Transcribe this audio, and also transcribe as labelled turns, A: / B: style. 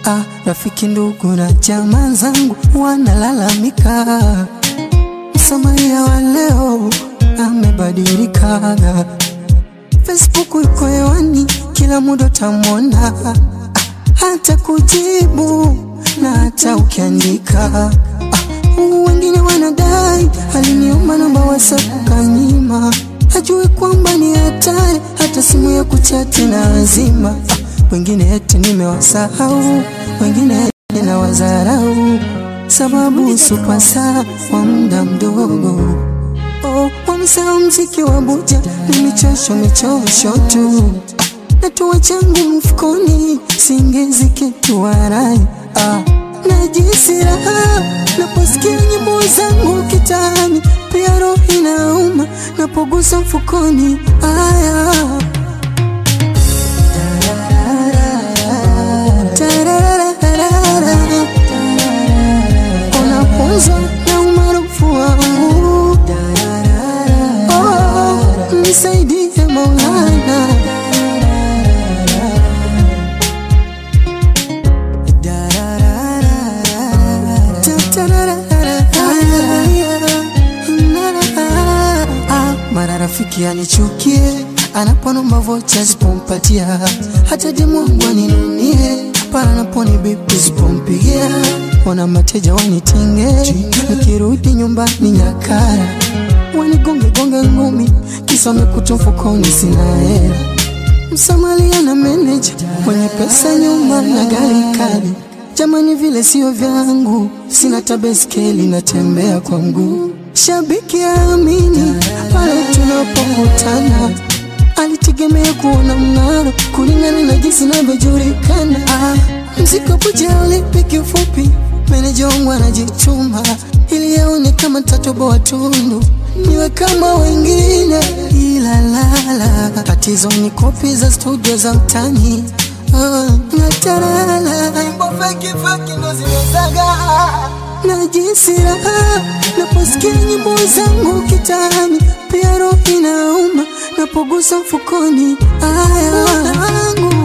A: Ah, rafiki ndugu na jamaa zangu wanalalamika, Msamaria wa leo amebadilika. Facebook iko hewani, kila muda utamwona, ah, hata kujibu na hata ukiandika. Ah, wengine wanadai aliniomba namba WhatsApp kanyima, ajue kwamba ni hatari, hata simu ya kuchati na azima. Ah, wengine eti nimewasahau, wengine eti na wazarau, sababu supasa kwa muda mdogo. Oh, wamesahau mziki wa buja ni michosho michosho tu, natua changu mfukoni, singezi kitu warai ah, najisi raha naposikia nyimbo zangu kitani, pia roho inauma napogusa mfukoni aya Tarararara. Unapunzwa na umaarufu wangu Oh, nisaidie Maulana Ah, mara rafiki anichukie anaponomba vocha sipompatia, hata demu wangu aninunie pale anaponi bibi sipompigia, wana mateja wanitenge, nikirudi nyumbani nyakara wanigonge gonge ngumi, kisa wamekuta mfukoni sina hela. Msamalia na meneja mwenye pesa nyuma na gari kali, jamani vile sio vyangu, sina tabeskeli natembea kwa mguu. Shabiki aamini pale tunapokutana, alitegemea kuona mng'aro kulingana na jinsi inavyojulikana. Ah, mziki puja ulipi kifupi, meneja wangu anajituma ili yaone kama tatoboa tundu niwe kama wengine, ila lala, tatizo ni kopi za studio za mtani Ah, natarala nyimbo feki feki ndo zimezaga najisi raha naposikia nyimbo zangu kitani, pia roho inauma napogusa mfukoni aya wangu